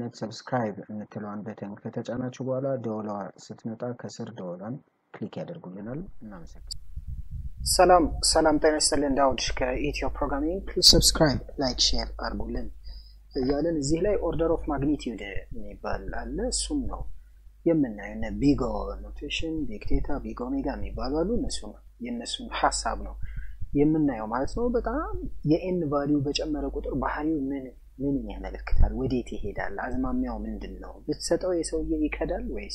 በማግኘት ሰብስክራይብ የምትለዋን በተን ከተጫናችሁ በኋላ ደወሏ ስትመጣ ከስር ደወሏን ክሊክ ያደርጉልናል። እናመሰግናለን። ሰላም ሰላም፣ ጤና ይስጥልን። ዳውድ ከኢትዮ ፕሮግራሚንግ ፕሊዝ ሰብስክራይብ፣ ላይክ፣ ሼር አድርጉልን እያለን እዚህ ላይ ኦርደር ኦፍ ማግኒቲዩድ የሚባል አለ። እሱም ነው የምናየው። እነ ቢግ ኖቴሽን፣ ቢግ ዴታ፣ ቢግ ኦሜጋ የሚባሉ አሉ። እነሱ የእነሱን ሀሳብ ነው የምናየው ማለት ነው። በጣም የኤን ቫሊዩ በጨመረ ቁጥር ባህሪው ምን ምንን ያመለክታል? ወዴት ይሄዳል? አዝማሚያው ምንድን ነው? ብትሰጠው የሰውዬ ይከዳል ወይስ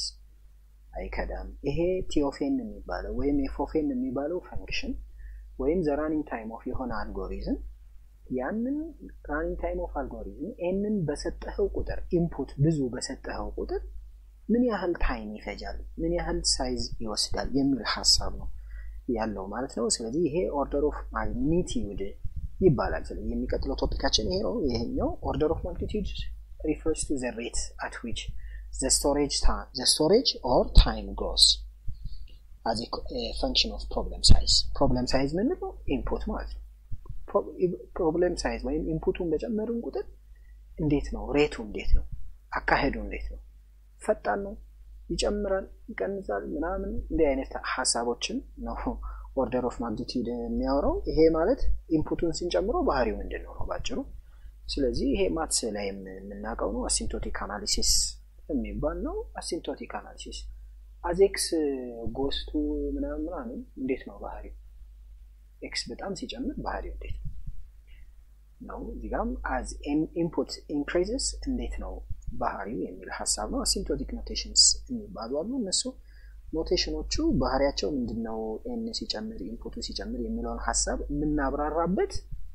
አይከዳም? ይሄ ቲኦፌን የሚባለው ወይም ኤፎፌን የሚባለው ፈንክሽን ወይም ዘ ራኒንግ ታይም ኦፍ የሆነ አልጎሪዝም ያንን ራኒንግ ታይም ኦፍ አልጎሪዝም ኤንን በሰጠኸው ቁጥር ኢንፑት ብዙ በሰጠኸው ቁጥር ምን ያህል ታይም ይፈጃል፣ ምን ያህል ሳይዝ ይወስዳል የሚል ሀሳብ ነው ያለው ማለት ነው። ስለዚህ ይሄ ኦርደር ኦፍ ማግኒቲዩድ ይባላል። ስለዚህ የሚቀጥለው ቶፒካችን ይሄ ነው። ይሄኛው ኦርደር ኦፍ ማግኒቲዩድ ሪፈርስ ቱ ዘ ሬት አት ዊች ዘ ስቶሬጅ ዘ ስቶሬጅ ኦር ታይም ግሮስ አዝ ፈንክሽን ኦፍ ፕሮብለም ሳይዝ። ፕሮብለም ሳይዝ ምንድን ነው? ኢንፑት ማለት ነው። ፕሮብለም ሳይዝ ወይም ኢንፑቱን በጨመርን ቁጥር እንዴት ነው ሬቱ እንዴት ነው አካሄዱ እንዴት ነው ፈጣን ነው ይጨምራል ይቀንሳል ምናምን እንዲህ አይነት ሀሳቦችን ነው ኦርደር ኦፍ ማግኒቲዩድ የሚያወራው ይሄ ማለት ኢንፑቱን ስንጨምረው ባህሪው ምንድን ነው ነው ባጭሩ ስለዚህ ይሄ ማትስ ላይ የምናውቀው ነው አሲምቶቲክ አናሊሲስ የሚባል ነው አሲምቶቲክ አናሊሲስ አዜክስ ጎስቱ ምናምን ምናምን እንዴት ነው ባህሪው ኤክስ በጣም ሲጨምር ባህሪው እንዴት ነው ነው እዚጋም አዝ ኢንፑት ኢንክሪዝስ እንዴት ነው ባህሪው የሚል ሀሳብ ነው። አሲምቶቲክ ኖቴሽንስ የሚባሉ አሉ። እነሱ ኖቴሽኖቹ ባህሪያቸው ምንድን ነው፣ ኤን ሲጨምር ኢንፑቱ ሲጨምር የሚለውን ሀሳብ የምናብራራበት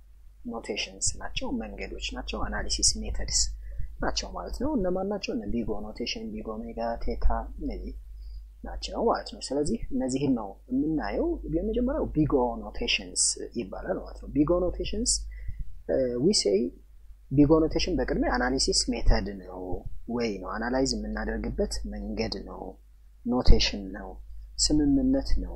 ኖቴሽንስ ናቸው፣ መንገዶች ናቸው፣ አናሊሲስ ሜተድስ ናቸው ማለት ነው። እነማን ናቸው? እነ ቢጎ ኖቴሽን፣ ቢጎ ሜጋ፣ ቴታ እነዚህ ናቸው ማለት ነው። ስለዚህ እነዚህን ነው የምናየው። የመጀመሪያው ቢጎ ኖቴሽንስ ይባላል ማለት ነው። ቢጎ ኖቴሽንስ ዊሴይ ቢጎ ኖቴሽን በቅድሚያ አናሊሲስ ሜተድ ነው ወይ ነው አናላይዝ የምናደርግበት መንገድ ነው ኖቴሽን ነው ስምምነት ነው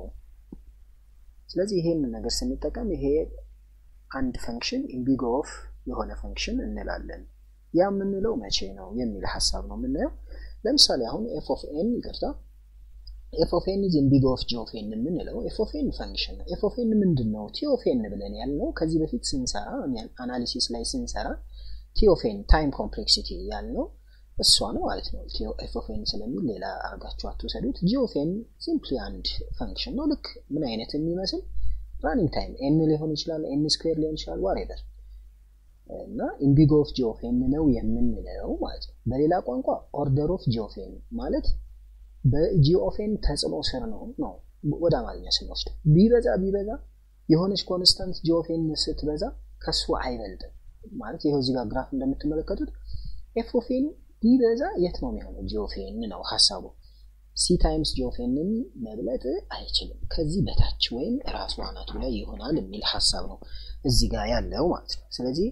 ስለዚህ ይሄን ነገር ስንጠቀም ይሄ አንድ ፈንክሽን ኢንቢጎ ኦፍ የሆነ ፈንክሽን እንላለን ያ የምንለው መቼ ነው የሚል ሀሳብ ነው የምናየው ለምሳሌ አሁን ኤፍ ኦፍ ኤን ይቅርታ ኤፍ ኦፍ ኤን ኢዝ ኢንቢጎ ኦፍ ጂ ኦፍ ኤን የምንለው ኤፍ ኦፍ ኤን ፈንክሽን ነው ኤፍ ኦፍ ኤን ምንድን ነው ቲ ኦፍ ኤን ብለን ያልነው ከዚህ በፊት ስንሰራ አናሊሲስ ላይ ስንሰራ ቲኦፌን ታይም ኮምፕሌክሲቲ ያልነው እሷ ነው ማለት ነው። ኤፍኦፌን ስለሚል ሌላ አርጋችሁ አትውሰዱት። ጂኦፌን ሲምፕሊ አንድ ፈንክሽን ነው። ልክ ምን አይነት የሚመስል ራኒንግ ታይም ኤን ሊሆን ይችላል፣ ኤን ስኩዌር ሊሆን ይችላል፣ ዋሬቨር እና ኢንቢጎ ኦፍ ጂኦፌን ነው የምንለው ማለት ነው። በሌላ ቋንቋ ኦርደር ኦፍ ጂኦፌን ማለት በጂኦፌን ተጽዕኖ ስር ነው ነው ወደ አማርኛ ስንወስድ ቢበዛ ቢበዛ የሆነች ኮንስታንት ጂኦፌን ስትበዛ ከሱ አይበልጥም ማለት ይኸው እዚህ ጋር ግራፍ እንደምትመለከቱት ኤፎፌን ቢበዛ የት ነው የሚሆነው? ጂኦፌን ነው ሀሳቡ። ሲ ታይምስ ጂኦፌንን መብለጥ አይችልም። ከዚህ በታች ወይም ራሱ አናቱ ላይ ይሆናል የሚል ሀሳብ ነው እዚህ ጋር ያለው ማለት ነው። ስለዚህ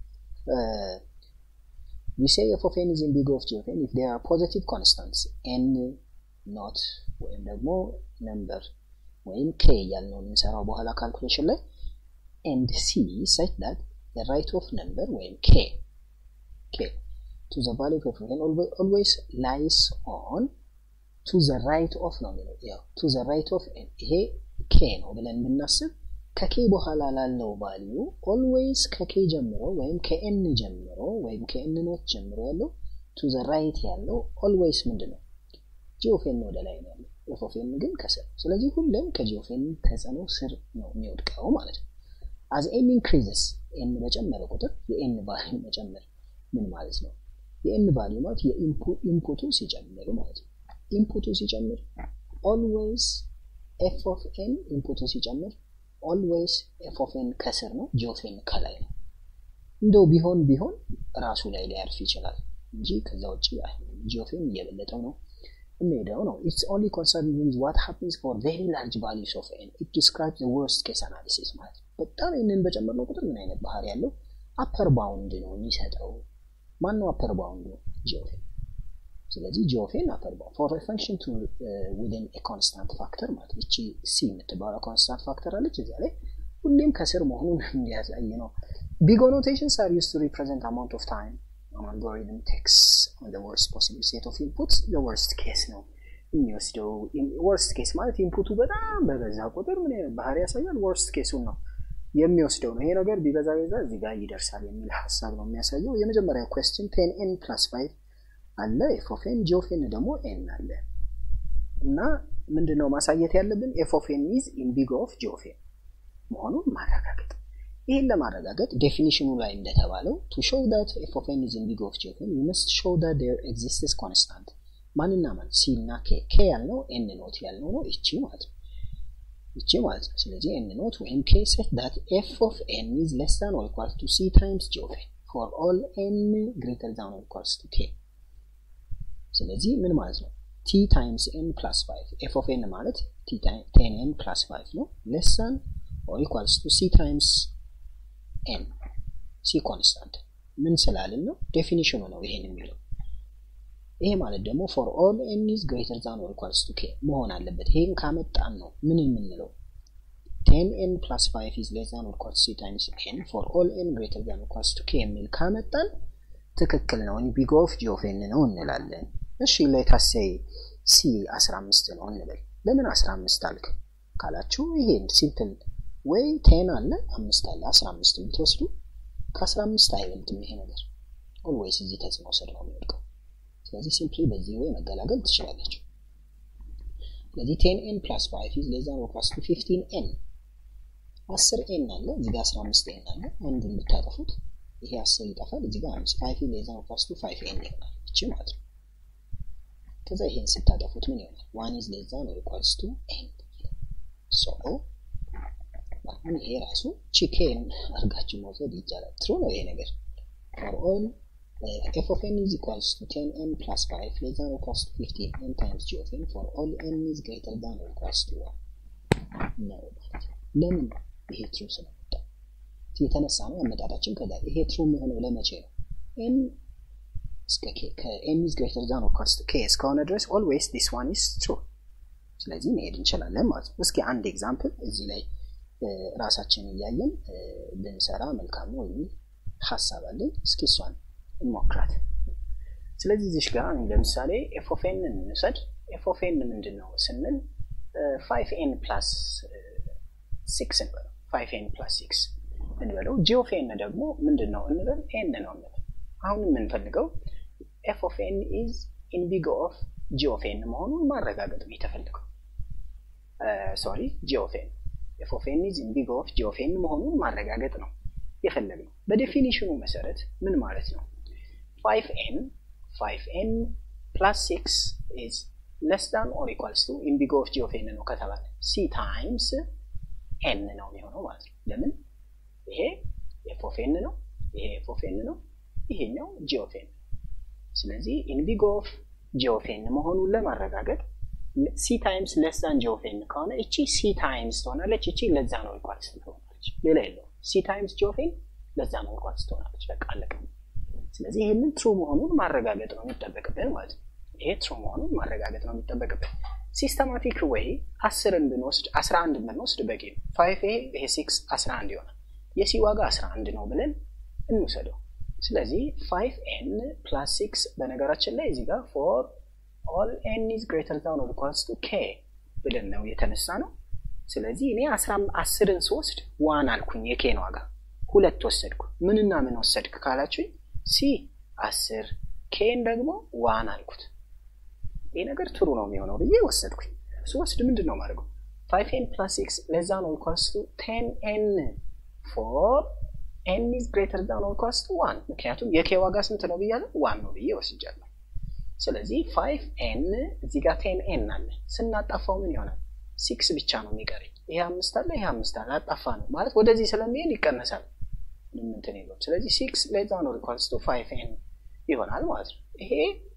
we say f of n is in big of ጂኦፌን if there are positive constants n not ወይም ደግሞ ነምበር ወይም k እያልነው የምንሰራው በኋላ ካልኩሌሽን ላይ and c such that the right of number ወይም k k to the value of n always lies on to the right of ነው የሚለው ያው to the right of n ይሄ k ነው ብለን ብናስብ ከኬ በኋላ ላለው ቫልዩ ኦልዌይስ ከኬ ጀምሮ ወይም ከኤን ጀምሮ ወይም ከኤን ኖት ጀምሮ ያለው ቱ ዘ ራይት ያለው ኦልዌይስ ምንድን ነው ጂኦፌን ወደ ላይ ነው ያለው ኤፎፌን ግን ከስር ስለዚህ ሁሌም ከጂኦፌን ተጽዕኖ ስር ነው የሚወድቀው ማለት ነው አዝ ኤን ኢንክሪዝስ ኤን በጨመረ ቁጥር የኤን ቫልዩ መጨመር ምን ማለት ነው? የኤን ቫልዩ ማለት የኢንፑቱ ሲጨምር ማለት ነው። ኢንፑቱ ሲጨምር ኦልዌይስ ኤፍ ኦፍ ኤን ኢንፑቱ ሲጨምር ኦልዌይስ ኤፍ ኦፍ ኤን ከስር ነው፣ ጂ ኦፍ ኤን ከላይ ነው። እንደው ቢሆን ቢሆን ራሱ ላይ ሊያርፍ ይችላል እንጂ ከዛ ውጭ ጂ ኦፍ ኤን እየበለጠው ነው የሚሄደው ነው። ኢትስ ኦንሊ ኮንሰርን ዊዝ ዋት ሃፕንስ ፎር ቬሪ ላርጅ ቫሊዩስ ኦፍ ኤን ኢት ዲስክራይብ ዘ ወርስት ኬስ አናሊሲስ ማለት ነው። በጣም ይህንን በጨመርነው ቁጥር ምን አይነት ባህሪ ያለው አፐር ባውንድ ነው የሚሰጠው። ማን ነው አፐር ባውንድ ነው? ጂኦፌን። ስለዚህ ጂኦፌን አፐር ባውንድ ፎር ፈንክሽን ቱ ዊዝን ኤ ኮንስታንት ፋክተር ማለት እቺ ሲ የምትባለው ኮንስታንት ፋክተር አለች እዚያ ላይ ሁሌም ከስር መሆኑን እንዲያሳይ ነው። ቢግ ኖቴሽንስ አር ዩስ ቱ ሪፕሬዘንት አማውንት ኦፍ ታይም የምንጠቀመው አልጎሪትም ቴክስ ወርስት ፖሲብል ሴት ኦፍ ኢንፑት ወርስት ኬስ ነው የሚወስደው። ወርስት ኬስ ማለት ኢንፑቱ በጣም በበዛ ቁጥር ምን አይነት ባህሪ ያሳያል? ወርስት ኬሱን ነው የሚወስደው ነው። ይሄ ነገር ቢበዛ በዛ እዚህ ጋር ይደርሳል የሚል ሀሳብ ነው የሚያሳየው። የመጀመሪያ ኩዌስችን ቴን ኤን ፕላስ ፋይቭ አለ ኤፍ ኦፍ ኤን ጂ ኦፍ ኤን ደግሞ ኤን አለ እና ምንድን ነው ማሳየት ያለብን ኤፍ ኦፍ ኤን ኢዝ ኢን ቢግ ኦፍ ጂ ኦፍ ኤን መሆኑን ማረጋገጥ። ይህን ለማረጋገጥ ዴፊኒሽኑ ላይ እንደተባለው ቱ ሾው ዳት ኤፍ ኦፍ ኤን ኢዝ ኢን ቢግ ኦፍ ጂ ኦፍ ኤን ዩ መስት ሾው ዳት ዴር ኤግዚስትስ ኮንስታንት ማንና ማን ሲ እና ኬ ኬ ያልነው ኤን ኖት ያልነው ነው ይቺ ማለት ነው ይቺ ማለት ነው። ስለዚህ ኤን ኖት ወይም ኬ ሴት ዳት ኤፍ ኦፍ ኤን ኢዝ ሌስ ዛን ኦር ኢኳል ቱ ሲ ታይምስ ጂ ኦፍ ኤን ፎር ኦል ኤን ግሬተር ዛን ኦር ኢኳልስ ቱ ኬ። ስለዚህ ምን ማለት ነው? ቲ ታይምስ ኤን ፕላስ ፋይቭ ኤፍ ኦፍ ኤን ማለት ቴን ኤን ፕላስ ፋይቭ ነው። ሌስ ዛን ኦር ኢኳልስ ቱ ሲ ታይምስ ኤን ሲ ኮንስታንት ምን ስላልን ነው? ዴፊኒሽኑ ነው ይሄን የሚለው ይሄ ማለት ደግሞ ፎር ኦል ኤን ኢዝ ግሬተር ዛን ኦር ኢኳልስ ቱ ኬ መሆን አለበት። ይሄን ካመጣን ነው ምን የምንለው ቴን ኤን ፕላስ ፋይቭ ኢዝ ሌስ ዛን ኦር ኢኳልስ ሲ ታይምስ ኤን ፎር ኦል ኤን ግሬተር ዛን ኦር ኢኳልስ ቱ ኬ የሚል ካመጣን ትክክል ነው፣ ቢግ ኦፍ ጂ ኦፍ ኤን ነው እንላለን። እሺ ሌታሴይ ሲ 15 ነው እንበል። ለምን 15 አልክ ካላችሁ ይሄን ሲምፕል ወይ ቴን አለ አምስት አለ 15 ብትወስዱ ከ15 አይበልጥም ይሄ ነገር ኦልዌይስ እዚህ ተጽዕኖ ስር ነው የሚወድቀው። ስለዚህ ሲምፕሊ በዚህ ወይ መገላገል ትችላለች። ስለዚህ ቴን ኤን ፕላስ ፋይቭ ኢዝ ሌስ ዛን ኦር ኢኳልስ ቱ ፊፍቲን ኤን አስር ኤን አለ እዚህ ጋር አስራ አምስት ኤን አለ አንዱን ብታጠፉት ይሄ አስር ይጠፋል። እዚህ ጋር አምስት ፋይቭ ሌስ ዛን ኦር ኢኳልስ ቱ ፋይቭ ኤን ይሆናል ይቺ ማለት ነው። ከዛ ይሄን ስታጠፉት ምን ይሆናል? ዋን ኢዝ ሌስ ዛን ኦር ኢኳልስ ቱ ኤን ሶ አሁን ይሄ ራሱ ቺኬን አድርጋችሁ መውሰድ ይቻላል። ትሩ ነው ይሄ ነገር ፎር ኦል f of n is equals to 10n plus 5 less than or equals to 15n times g of n for all n is greater than or equals to 1 ነው ማለት ነው። ለምን ይሄ ትሩ ስለመጣ የተነሳ ነው አመጣጣችን። ከዛ ይሄ ትሩ የሚሆነው ለመቼ ነው? n እስከ k ከn is greater than or equals to k እስከሆነ ድረስ always this one is true። ስለዚህ መሄድ እንችላለን ማለት ነው። እስኪ አንድ ኤግዛምፕል እዚህ ላይ ራሳችን እያየን ብንሰራ መልካም ነው የሚል ሀሳብ አለኝ። እስኪ እሷን እንሞክራት። ስለዚህ እዚሽ ጋር ለምሳሌ ኤፎፌን እንውሰድ። ኤፎፌን ምንድን ነው ስንል ፋይቭ ኤን ፕላስ ሲክስ እንበለው። ፋይቭ ኤን ፕላስ ሲክስ እንበለው። ጂኦፌን ደግሞ ምንድን ነው እንበል? ኤን ነው እንበል። አሁን የምንፈልገው ኤፎፌን ኢዝ ኢን ቢግ ኦፍ ጂኦፌን መሆኑን ማረጋገጥ ነው የተፈልገው። ሶሪ ጂኦፌን ኤፎፌን ኢዝ ኢን ቢግ ኦፍ ጂኦፌን መሆኑን ማረጋገጥ ነው የፈለግነው። በዴፊኒሽኑ መሰረት ምን ማለት ነው? 5n 5n plus 6 is less than or equals to in big of g of n ነው ከተባለ c times n ነው የሚሆነው ማለት ነው። ለምን ይሄ f of n ነው፣ ይሄ f of n ነው፣ ይሄኛው g of n ነው። ስለዚህ in big of g of n መሆኑን ለማረጋገጥ c times less than g of n ከሆነ እቺ c times ትሆናለች፣ እቺ ለዛ ነው ኢኳልስ ትሆናለች። ሌላ የለውም። c times g of n ለዛ ነው ኢኳልስ ትሆናለች። በቃ አለቀ። ስለዚህ ይህንን ትሩ መሆኑን ማረጋገጥ ነው የሚጠበቅብን ማለት ነው። ይሄ ትሩ መሆኑን ማረጋገጥ ነው የሚጠበቅብን። ሲስተማቲክ ወይ አስርን ብንወስድ አስራ አንድን ብንወስድ በቂ ነው። ፋይቭ ይሄ ይሄ ሲክስ አስራ አንድ ይሆናል። የሲ ዋጋ አስራ አንድ ነው ብለን እንውሰደው። ስለዚህ ፋይቭ ኤን ፕላስ ሲክስ በነገራችን ላይ እዚህ ጋር ፎር ኦል ኤን ኢዝ ግሬተር ዛን ኦር ኢኳልስ ቱ ኬ ብለን ነው የተነሳ ነው። ስለዚህ እኔ አስርን ስወስድ ዋን አልኩኝ የኬን ዋጋ ሁለት ወሰድኩ። ምንና ምን ወሰድክ ካላችሁኝ ሲ አስር ኬን ደግሞ ዋን አልኩት። ይህ ነገር ትሩ ነው የሚሆነው ብዬ ወሰድኩኝ። ስወስድ ምንድን ነው ማድረገው? ፋይቭ ኤን ፕላስ ሲክስ ለዛ ነው ኢኳልስ ቱ ቴን ኤን ፎር ኤን ኢዝ ግሬተር ዛን ኦር ኢኳልስ ቱ ዋን። ምክንያቱም የኬ ዋጋ ስንት ነው ብያለሁ? ዋን ነው ብዬ ወስጃለሁ። ስለዚህ ፋይቭ ኤን እዚህ ጋር ቴን ኤን አለ። ስናጣፋው ምን ይሆናል? ሲክስ ብቻ ነው የሚቀረኝ። ይሄ አምስት አለ፣ ይሄ አምስት አለ። አጣፋ ነው ማለት ወደዚህ ስለሚሄድ ይቀነሳል። ምንም እንትን የለውም። ስለዚህ ሲክስ ሌስ ዛን ኦር ኢኳልስ ቱ ፋይቭ ኤን ይሆናል ማለት ነው። ይሄ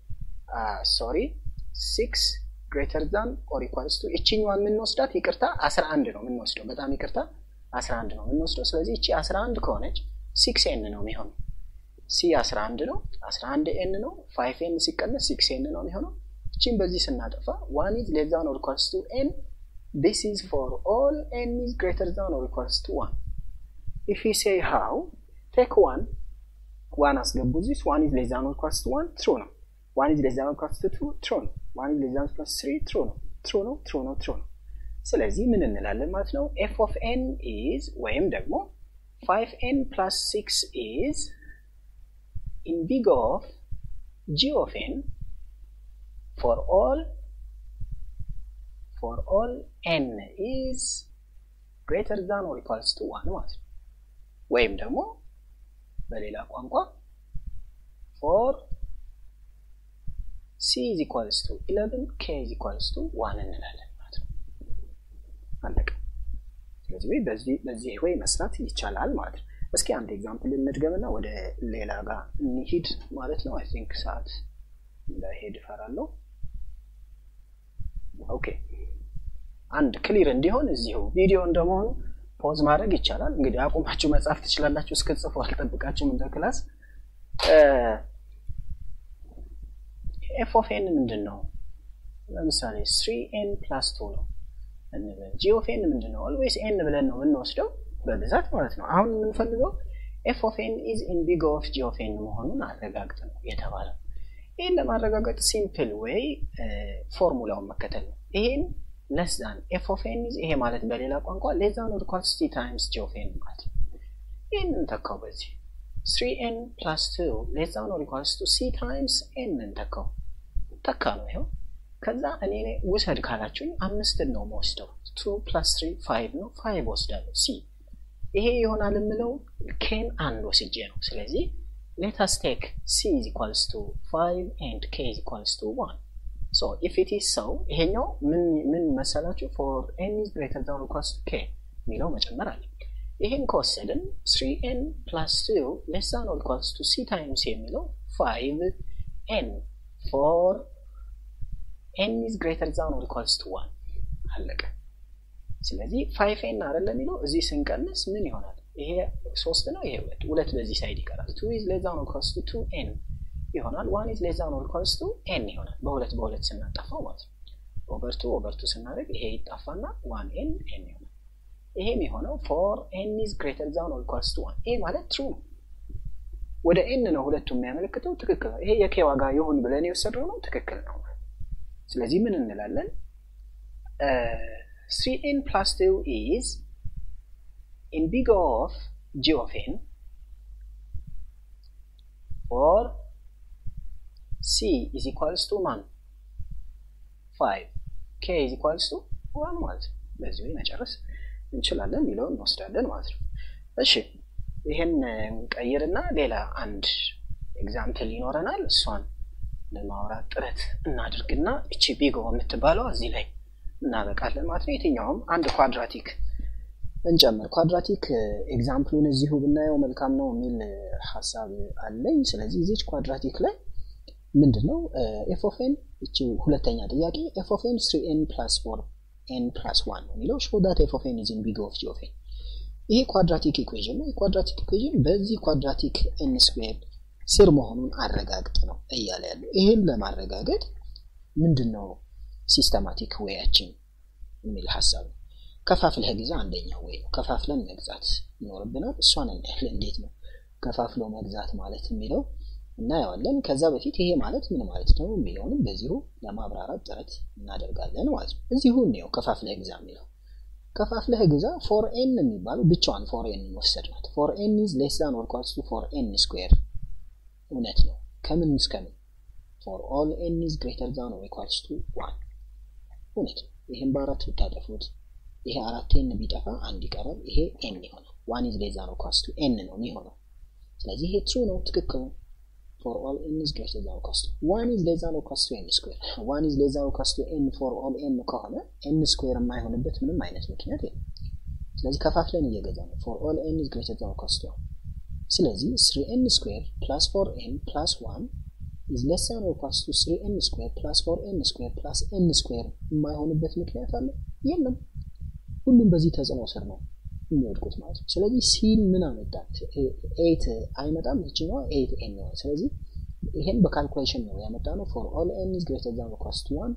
ሶሪ ሲክስ ግሬተር ዛን ኦር ኢኳልስ ቱ እችኛዋን የምንወስዳት ይቅርታ አስራ አንድ ነው የምንወስደው። በጣም ይቅርታ አስራ አንድ ነው የምንወስደው። ስለዚህ እቺ አስራ አንድ ከሆነች ሲክስ ኤን ነው የሚሆነው። ሲ አስራ አንድ ነው፣ አስራ አንድ ኤን ነው። ፋይቭ ኤን ሲቀነስ ሲክስ ኤን ነው የሚሆነው። እቺን በዚህ ስናጠፋ ዋን ኢዝ ሌስ ዛን ኦር ኢኳልስ ቱ ኤን ዲስ ኢዝ ፎር ኦል ኤን ኢዝ ግሬተር ዛን ኦር ኢኳልስ ቱ ዋን if we say how take 1 ዋን አስገቡ እዚህ ዋን ኢዝ ሌስ ዛን ኦር ኢኳልስ ቱ ዋን ትሩ ነው። ዋን ኢዝ ሌስ ዛን ኦር ኢኳልስ ቱ ቱ ትሩ ነው። ዋን ኢዝ ሌስ ዛን ኦር ኢኳልስ ቱ ትሪ ትሩ ነው። ትሩ ነው ትሩ ነው ትሩ ነው። ስለዚህ ምን እንላለን ማለት ነው? ኤፍ ኦፍ ኤን ኢዝ ወይም ደግሞ ፋይቭ ኤን ፕላስ ሲክስ ኢዝ ኢን ቢግ ኦፍ ጂ ኦፍ ኤን ፎር ኦል ፎር ኦል ኤን ኢዝ ግሬተር ዛን ኦር ኢኳልስ ቱ ዋን ማለት ነው። ወይም ደግሞ በሌላ ቋንቋ ፎር ሲ ኢዝ ኢኳልስ ቱ ኢለቨን ኬ ኢዝ ኢኳልስ ቱ ዋን እንላለን ማለት ነው። አለቀ። ስለዚህ በዚህ በዚህ ወይ መስራት ይቻላል ማለት ነው። እስኪ አንድ ኤግዛምፕል እንድገምና ወደ ሌላ ጋር እንሂድ ማለት ነው። አይ ቲንክ ሰዓት እንዳይሄድ እፈራለሁ። ኦኬ አንድ ክሊር እንዲሆን እዚሁ ቪዲዮ እንደመሆኑ ፖዝ ማድረግ ይቻላል። እንግዲህ አቁማችሁ መጻፍ ትችላላችሁ። እስክጽፉ አልጠብቃችሁም እንደ ክላስ። ኤፍ ኦፍ ኤን ምንድን ነው? ለምሳሌ ስሪ ኤን ፕላስ ቱ ነው እንበል። ጂ ኦፍ ኤን ምንድን ነው? ኦልዌይስ ኤን ብለን ነው የምንወስደው በብዛት ማለት ነው። አሁን የምንፈልገው ኤፍ ኦፍ ኤን ኢዝ ኢን ቢግ ኦፍ ጂ ኦፍ ኤን መሆኑን አረጋግጥ ነው የተባለው። ይህን ለማረጋገጥ ሲምፕል ዌይ ፎርሙላውን መከተል ነው። ይሄን ለስ ዛን ኤፍ ኦፍ ኤን ይሄ ማለት በሌላ ቋንቋ ሌስ ዛን ኦር ኢኳልስ ቲ ታይምስ ጂ ኦፍ ኤን ማለት ነው። ይህን እንተካው በዚህ ስሪ ኤን ፕላስ ቱ ሌስ ዛን ኦር ኢኳልስ ቱ ሲ ታይምስ ኤን እንተካው ተካ ነው ይኸው። ከዛ እኔ ውሰድ ካላችሁኝ አምስትን ነው መወስደው። ቱ ፕላስ ትሪ ፋይቭ ነው። ፋይቭ ወስዳለሁ ሲ ይሄ ይሆናል የምለው ኬን አንድ ወስጄ ነው። ስለዚህ ሌታስ ቴክ ሲ ኢዝ ኢኳልስ ቱ ፋይቭ ኤንድ ኬ ኢዝ ኢኳልስ ቱ ዋን ሶ ኢፍ ኢት ኢዝ ሰው ይሄኛው ምን ምን መሰላችሁ ፎር ኤን ኢዝ ግሬተር ዛን ኦር ኢኳልስ ቱ ኬ የሚለው መጨመር አለ። ይሄን ከወሰድን ስሪ ኤን ፕላስ ቱ ሌስ ዛን ኦር ኢኳልስ ቱ ሲ ታይምስ የሚለው ፋይቭ ኤን ፎር ኤን ኢዝ ግሬተር ዛን ኦር ኢኳልስ ቱ ዋን አለቀ። ስለዚህ ፋይቭ ኤን አይደለ የሚለው እዚህ ስንቀንስ ምን ይሆናል? ይሄ ሶስት ነው፣ ይሄ ሁለት ሁለት በዚህ ሳይድ ይቀራል። ቱ ኢዝ ሌስ ዛን ኦር ኢኳልስ ቱ ቱ ኤን ይሆናል። ዋን ኢዝ ሌስ ዛን ኦር ኢኳልስ ቱ ኤን ይሆናል። በሁለት በሁለት ስናጠፋው ማለት ነው። ኦቨር ቱ ኦቨር ቱ ስናደርግ ይሄ ይጣፋና ዋን ኤን ኤን ይሆናል። ይሄም የሆነው ፎር ኤን ኢዝ ግሬተር ዛን ኦር ኢኳልስ ቱ ዋን። ይሄ ማለት ትሩ ነው። ወደ ኤን ነው ሁለቱ የሚያመለክተው። ትክክል ነው። ይሄ የኬ ዋጋ ይሁን ብለን የወሰድነው ነው። ትክክል ነው። ስለዚህ ምን እንላለን? ስሪ ኤን ፕላስ ቱ ኢዝ ኢን ቢግ ኦፍ ጂ ኦፍ ኤን ፎር ሲ ኢዝ ኢኳልስ ቱ ማን ፋይቭ ኬ ኢዝ ኢኳልስ ቱ ዋን ማለት ነው። በዚህ መጨረስ እንችላለን የሚለውን እንወስዳለን ማለት ነው። እሺ ይህን እንቀይርና ሌላ አንድ ኤግዛምፕል ይኖረናል። እሷን ለማውራት ጥረት እናድርግና እቺ ቢጎ የምትባለው እዚህ ላይ እናበቃለን ማለት ነው። የትኛውም አንድ ኳድራቲክ እንጨምር። ኳድራቲክ ኤግዛምፕሉን እዚሁ ብናየው መልካም ነው የሚል ሀሳብ አለኝ። ስለዚህ እዚች ኳድራቲክ ላይ ምንድን ነው ኤፍ ኦፍ ኤን እቺ ሁለተኛ ጥያቄ ኤፍ ኦፍ ኤን ስሪ ኤን ፕላስ ፎር ኤን ፕላስ ዋን ነው የሚለው ሾው ዳት ኤፍ ኦፍ ኤን ኢዝ ኢን ቢግ ኦፍ ጂ ኦፍ ኤን። ይሄ ኳድራቲክ ኢኩዌዥን ነው። የኳድራቲክ ኢኩዌዥን በዚህ ኳድራቲክ ኤን ስኩዌር ስር መሆኑን አረጋግጥ ነው እያለ ያለው። ይህን ለማረጋገጥ ምንድን ነው ሲስተማቲክ ዌያችን የሚል ሀሳብ ነው። ከፋፍለህ ግዛ አንደኛው ወይ ነው። ከፋፍለን መግዛት ይኖርብናል። እሷን እናያለን። እንዴት ነው ከፋፍሎ መግዛት ማለት የሚለው እናየዋለን። ከዛ በፊት ይሄ ማለት ምን ማለት ነው የሚለውንም በዚሁ ለማብራራት ጥረት እናደርጋለን ማለት ነው። እዚሁ እንየው ከፋፍለህ ግዛ የሚለው ከፋፍለህ ግዛ ፎር ኤን የሚባለው ብቻዋን ፎር ኤን ወሰድናት። ፎር ኤን ኢዝ ሌስ ዛን ኦር ኢኳልስ ቱ ፎር ኤን ስኩዌር እውነት ነው። ከምን እስከምን ፎር ኦል ኤን ኢዝ ግሬተር ዛን ኦር ኢኳልስ ቱ ዋን እውነት ነው። ይህም በአራት ብታጠፉት ይሄ አራት ኤን ቢጠፋ አንድ ይቀራል። ይሄ ኤን ይሆናል። ዋን ኢዝ ሌስ ዛን ኦር ኢኳልስ ቱ ኤን ነው የሚሆነው። ስለዚህ ይሄ ትሩ ነው፣ ትክክል ነው። ፎር ኦል ኤን ኢዝ ግሬተር ዛን ኦር ኢኳልስ ቱ ዋን ኢዝ ሌስ ዛን ኦር ኢኳልስ ቱ ኤን ስኩዌር ዋን ኢዝ ሌስ ዛን ኦር ኢኳልስ ቱ ኤን ፎር ኦል ኤን ከሆነ ኤን ስኩዌር የማይሆንበት ምንም አይነት ምክንያት የለም። ስለዚህ ከፋፍለን እየገዛ ነው። ፎር ኦል ኤን ኢዝ ግሬተር ዛን ኦር ኢኳልስ ቱ ስለዚህ ስሪ ኤን ስኩዌር ፕላስ ፎር ኤን ፕላስ ዋን ኢዝ ሌስ ዛን ኦር ኢኳልስ ቱ ስሪ ኤን ስኩዌር ፕላስ ፎር ኤን ስኩዌር ፕላስ ኤን ስኩዌር የማይሆንበት ምክንያት አለ? የለም። ሁሉም በዚህ ተጽዕኖ ስር ነው የሚወድቁት ማለት ነው። ስለዚህ ሲን ምን አመጣ? ኤት አይመጣም። ይችኛዋ ኤት ኤን ይሆናል። ስለዚህ ይሄን በካልኩሌሽን ነው ያመጣ ነው። ፎር ኦል ኤን ኢዝ ግሬተር ዛን ኦር ኢኳልስ ቱ ዋን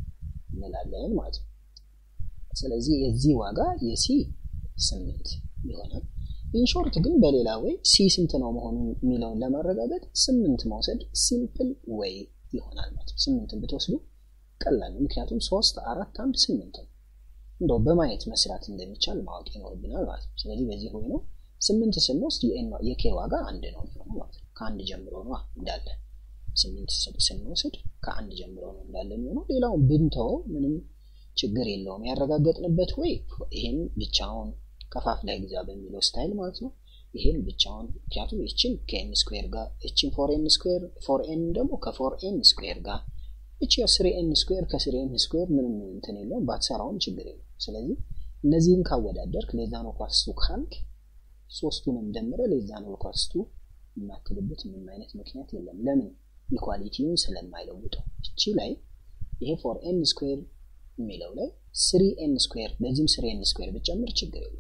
እንላለን ማለት ነው። ስለዚህ የዚህ ዋጋ የሲ ስምንት ይሆናል። ኢንሾርት ግን በሌላ ወይ ሲ ስንት ነው መሆኑ የሚለውን ለማረጋገጥ ስምንት መውሰድ ሲምፕል ወይ ይሆናል ማለት ነው። ስምንትን ብትወስዱ ቀላል ነው። ምክንያቱም ሶስት አራት አንድ ስምንት ነው። እንደው በማየት መስራት እንደሚቻል ማወቅ ይኖርብናል ማለት ነው። ስለዚህ በዚህ ሆይ ነው ስምንት ስንወስድ የኬ ዋጋ አንድ ነው የሚሆነው ማለት ነው። ከአንድ ጀምሮ ነው እንዳለ ስምንት ስንወስድ ከአንድ ጀምሮ ነው እንዳለ የሚሆነው። ሌላውን ብንተወው ምንም ችግር የለውም። ያረጋገጥንበት ወይ ይህም ብቻውን ከፋፍለህ ግዛ በሚለው ስታይል ማለት ነው። ይህም ብቻውን ምክንያቱም ይችን ከኤን ስኩዌር ጋር ይችን ፎር ኤን ስኩዌር ፎር ኤን ደግሞ ከፎር ኤን ስኩዌር ጋር እቺ ስሪ ኤን ስኩዌር ከስሪ ኤን ስኩዌር ምንም እንትን የለውም ባትሰራውም ችግር የለውም። ስለዚህ እነዚህን ካወዳደርክ ሌዛን ኳስቱ ካልክ ሶስቱንም ደምረ ሌዛን ኳስቱ የማክልበት ምንም አይነት ምክንያት የለም። ለምን ኢኳሊቲውን ስለማይለውጠው እቺ ላይ ይሄ ፎር ኤን ስኩዌር የሚለው ላይ ስሪ ኤን ስኩዌር በዚህም ስሪ ኤን ስኩዌር ብጨምር ችግር የለውም።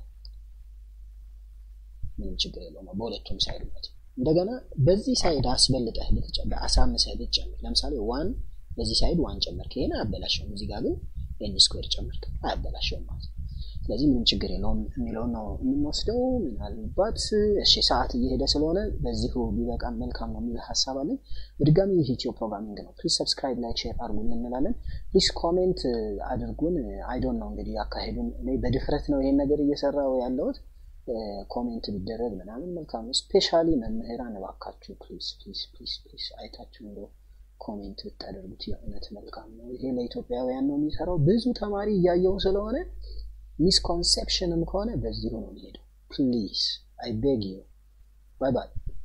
ምንም ችግር የለውም በሁለቱም ሳይድ ማለት እንደገና በዚህ ሳይድ አስበልጠህ ብትጨምር አሳንሰህ ብትጨምር ለምሳሌ ዋን በዚህ ሳይድ ዋን ጨመርክ ይሄን አያበላሸውም። እዚህ ጋር ግን ኤን ስኩዌር ጨመርክ አያበላሸውም ማለት ነው። ስለዚህ ምንም ችግር የለውም የሚለውን ነው የምንወስደው። ምናልባት እሺ ሰዓት እየሄደ ስለሆነ በዚሁ ቢበቃን መልካም ነው የሚል ሀሳብ አለን። በድጋሚ ይህ ኢትዮ ፕሮግራሚንግ ነው። ፕሊዝ ሰብስክራይብ፣ ላይክ፣ ሼር አድርጉን እንላለን። ፕሊዝ ኮሜንት አድርጉን። አይዶን ነው እንግዲህ አካሄዱን እኔ በድፍረት ነው ይሄን ነገር እየሰራው ያለሁት። ኮሜንት ቢደረግ ምናምን መልካም ነው። ስፔሻሊ መምህራን እባካችሁ ፕሊዝ ፕሊዝ ፕሊዝ ፕሊዝ አይታችሁ እንደው ኮሜንት ብታደርጉት የእውነት መልካም ነው። ይሄ ለኢትዮጵያውያን ነው የሚሰራው። ብዙ ተማሪ እያየው ስለሆነ ሚስኮንሴፕሽንም ከሆነ በዚሁ ነው የሚሄደው። ፕሊዝ አይ ቤግ ዩ ባይ ባይ።